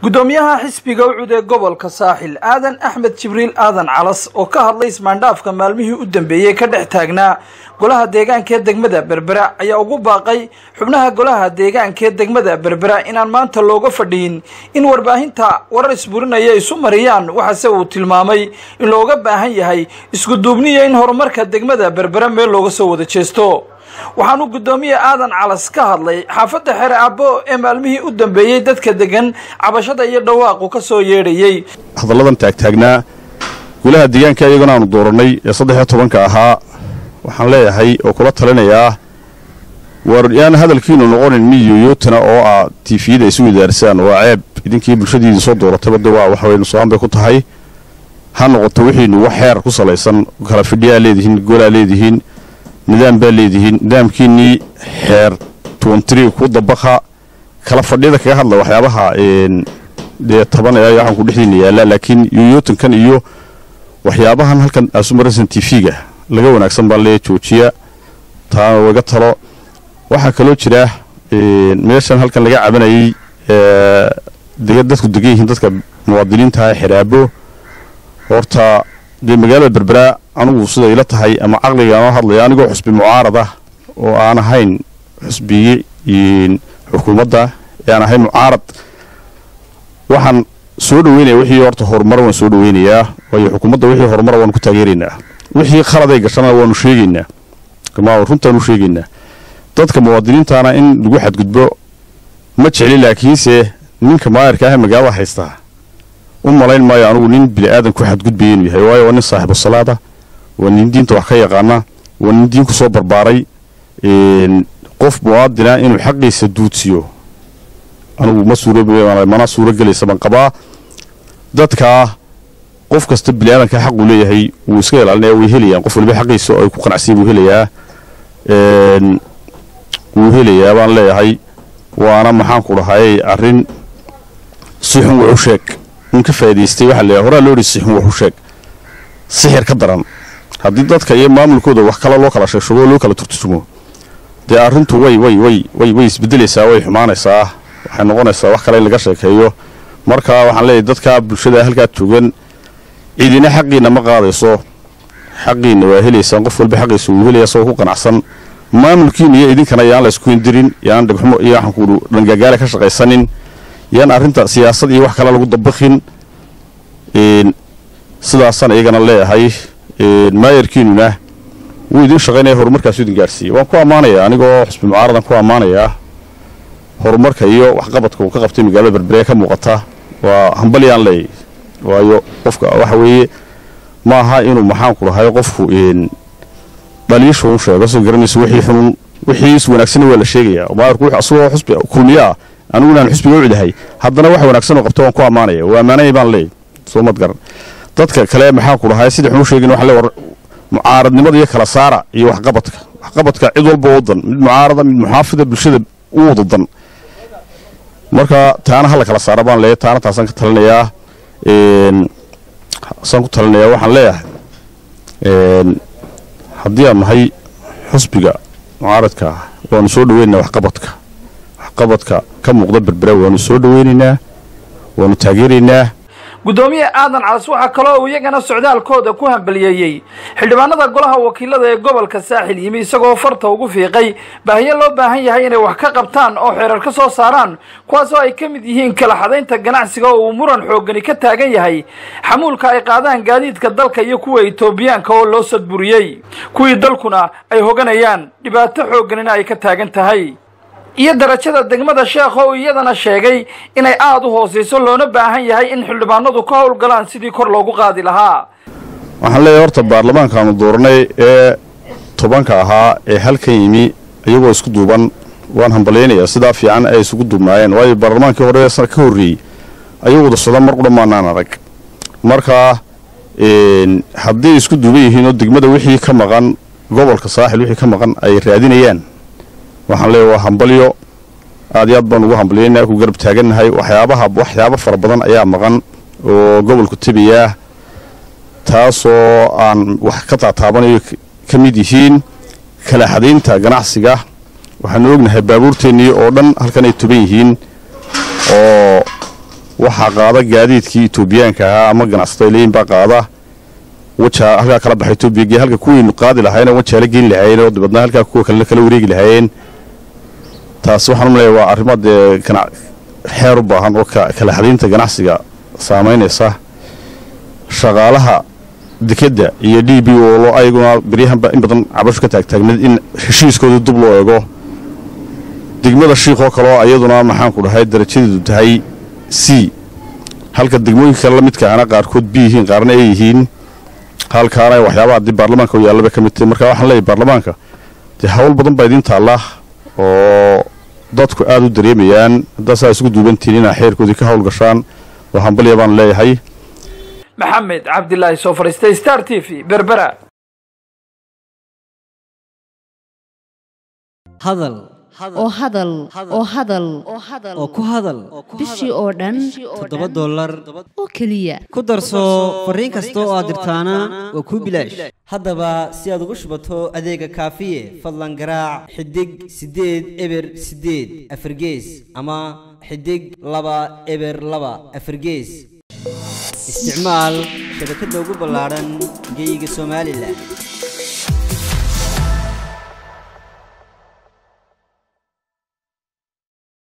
gudoomiyaha xisbiga ucud ee gobolka saaxil aadan axmed jibriil aadan calas oo ka hadlay ismaandhaafka maalmihii u dambeeyey ka dhex taagnaa golaha deegaanka ee degmada berbera ayaa ugu baaqay xubnaha golaha deegaanka ee degmada berbera inaan maanta looga fadhiyin in warbaahinta warar isburinaya isu mariyaan waxaase uu tilmaamay in looga baahan yahay iskuduubniya in horumarka degmada berbera meel looga soo wada jeesto waxaanu guddoomiye aadan calas ka hadlay xaafadda xere aabo ee maalmihii u dambeeyey dadka degan cabashada iyo dhawaaqu ka soo yeedhayey hadalladan taagtaagnaa golaha deegaanka iyagana aanu doorannay ee saddex iyo tobanka ahaa waxaan leeyahay oo kula talinayaa war yaan hadalkiinu noqonin miyoyootana oo ah tiifiyada isu widaarsaan waa ceeb idinkii bulshadiidii soo dooratayba de waa waxway nusaan bay ku tahay ha noqoto wixiinu wax xeer ku salaysan kala fidhiyaa leedihiin golaa leedihiin nidaam baa leedihiin nidaamkiinnii xeer tuntri ku dabaqa kala fadhiyada kaga hadla waxyaabaha dee taban ee waxaanku dhexdiina yaallaa laakiin yoyootankan iyo waxyaabahan halkan asumaraysan tv-ga laga wanaagsan baan leeya joojiya taana waga talo waxaa kaloo jira meeshan halkan laga cabanayay dadku degan yihiin dadka muwaadiniintaha xeraabo horta dee magaalada berberaa anugu sida ila tahay ama caqliga noo hadlaya anigoo xusbi mucaarad ah oo aan ahayn xusbiye xukuumadda ee aan ahayn mucaarad waxaan soo dhaweynaya wixii horta horumar waan soo dhaweynayaa waayo xukuumadda wixii horumara waanu ku taageeraynaa wixii khaladay gashana waanu sheegaynaa runtaanu sheegaynaa dadka muwaadiniintana in lagu xadgudbo ma jecli laakiinse ninka maayarka ah ee magaalada haystaa u malayn maayo anugu nin bili-aadan ku xadgudbaya inuu yahay waayo waa nin saaxibu salaada waa nin diinta wax ka yaqaana waa nin diin ku soo barbaaray qof muwaadina inuu xaqiisa duudsiyo anugu ma suurmana suuro gelaysa baan qabaa dadkaa qof kasta bili-aadanka xaquu leeyahay wuu iska ilaalinaya way helayaan qof waliba xaqiisa oo ay ku qanacsiya buu helayaa wuu helayaa baan leeyahay waana maxaanku dhahay arrin si xun wuxu sheeg un ka faa'idaystay waxaa leeyahay horaa loo dhi si xun wuxu sheeg sixir ka daran haddii dadka iyo maamulkooda wax kale loo kala sheegshugo loo kala turtusumo dee arrintu way way way way way isbedelaysaa way xumaanaysaa waxay noqonaysaa wax kale in laga sheekeeyo marka waxaan leeyahay dadka bulshada halkaa joogan ciidina xaqiina ma qaadayso xaqiina waa helaysaan qof walba xaqiisa wuu helaya isagoo ku qanacsan maamulkiina iyo idinkana yaan la isku indirin yaan dhagxumo iyo waxaanku dhangagaale ka shaqaysanin yaan arrinta siyaasad iyo wax kale lagu dabaqin sidaasaan iyagana leeyahay maayarkiinuna wuu idin shaqaynaya horumarkaasu idin gaadhsiiya waan ku ammaanayaa anigoo xusbi mucaaradan ku ammaanayaa horumarka iyo waxqabadka uu ka qabtay magaalada berbere ka muuqata waa hambalyaan leeyay waayo qofka waxa weeye ma aha inuu maxaanku dhahay qofku dhaliisha un sheego soo garanayso wixii xunun wixii is wanaagsanna waa la sheegayaa maayarku asagoo xusbi kulmiyo ah anigu inaan xusbiga u cidahay haddana wax wanaagsan oo qabto waan ku ammaanaya waa ammaanaya baan leeyay soo mad garan dadka kale maxaanku dhahay sidii xun u sheegin waxa le war mucaaradnimada iyo kala saara iyo waxqabadka waxqabadka cid walba wadan mid mucaarada mid muxaafida bulshada u wadadan marka taana hala kala saara baan leeyahay taana taasaan ka talinayaa saan ku talinayaa waxaan leeyahay haddii aan nahay xusbiga mucaaradka ah waanu soo dhaweynaynaa waxqabadka waxqabadka ka muuqda berbera waanu soo dhaweynaynaa waanu taageeraynaa guddoomiye aadan calas waxaa kaloo uu iyagana socdaalkooda ku hambaliyeeyey xildhibaanada golaha wakiilada ee gobolka saaxil yimi isagoo farta ugu fiiqay baahiyo loo baahan yahay inay wax ka qabtaan oo xeerar ka soo saaraan kuwaasoo ay ka mid yihiin kala xadaynta ganacsiga oo uu muran xoogani ka taagan yahay xamuulka ay qaadaan gaadiidka dalka iyo kuwa etoobiyaanka oo loo sadburiyey kuwii dalkuna ay hoganayaan dhibaato xoogganina ay ka taagan tahay iyo darajada degmada sheekh oo iyadana sheegay inay aada u hoosayso loona baahan yahay in xildhibaanadu ka howlgalaan sidii kor loogu qaadi lahaa waxaan leeyahay horta baarlamaankaanu dooranay ee tobanka ahaa ee halkan yimi iyagoo isku duuban waan hambalyaynayaa sidaa fiican ay isugu duubnaayeen waayo baarlamaankii hore sana ka horreeyey ayuu wada socda mar qudha maanaan arag markaa hadday isku duuban yihiin oo degmada wixii ka maqan gobolka saaxil wixii ka maqan ay raadinayaan waxaan leeyahay waa hambalyo aad iyo aad baan ugu hambalyaynaa ku garab taagannahay waxyaabaha waxyaabo fara badan ayaa maqan oo gobolku tebayaa taasoo aan wax ka taataabanayo ka mid yihiin kala xadaynta ganacsiga waxaanu ognahay baabuurteennii oo dhan halkan ay tuban yihiin oo waxaa qaada gaadiidkii etoobiyaanka ahaa ama ganacsato leeyin baa qaada wajaa halkaa kala baxa etoobiya gee halka kuwaynu qaadi lahayn oo wajaala geyn lahaayeen oo dibadna halkaa kuwa kalena kala wareegi lahaayeen taas waxaan u leeyahay waa arrimo dee xeer u baahan oo kala xadaynta ganacsiga saamaynaysa shaqaalaha dekedda iyo d b o ayaguna beryahanba in badan cabasho ka taagtaagneed in heshiiskooda dub loo eego degmada shiikoo kaleo iyaduna maxaanku dhahay darajadeedu tahay c halka degmooyinka kale la midka ana qaarkood b yihiin qaarna ay yihiin halkaana waxyaabaha dib baarlamaanka u yaallaba ka mid tahay marka waxaan leeyahy baarlamaanka dee hawl badan baa idiin taalla oo dadku aada u dareemayaan haddaa saa isugu duubantihiin inaa xeerkoodii ka hawl gashaan oo hambalya baan leeyahay maxamed cabdilaahi soo fadhiistay star t v berbera hadal oo hadal oo hadal oo ku hadal bishii oo dhan toddoba dollar oo keliya ku darso fariin kasta oo aad dirtaana waa kuu bilaash haddaba si aad ugu shubato adeega kaafiye fadlan garaac xidig siddeed eber siddeed afargees ama xidig laba eber laba afargees isticmaal shabakadda ugu ballaadhan geyga somalilan